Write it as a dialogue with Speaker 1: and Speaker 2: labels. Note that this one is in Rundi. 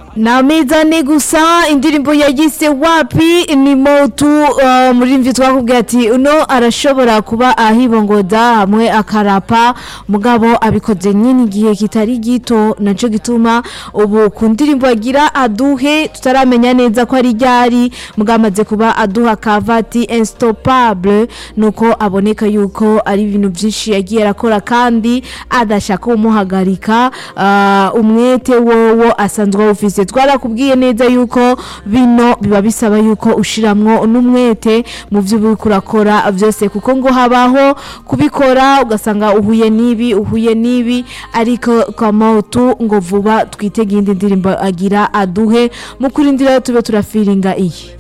Speaker 1: namizane gusa indirimbo yagise wapi ni motu uh, muri mvi twakubwiye ati uno arashobora kuba ahibongoda hamwe akarapa mugabo abikoze nyine igihe kitari gito naco gituma ubu ku ndirimbo agira aduhe tutaramenya neza ko ari ryari mugabo amaze kuba aduha kavati instoppable nuko aboneka yuko ari ibintu byinshi yagiye arakora kandi adashaka umuhagarika uh, umwete wowo asanzwe awufise twarakubwiye neza yuko bino biba bisaba yuko ushiramwo n'umwete mu byo uriko urakora byose kuko ngo habaho kubikora ugasanga uhuye n'ibi uhuye n'ibi ariko kwa mautu ngo vuba twitege iyindi ndirimbo agira aduhe mu kurindira tube turafiringa iyi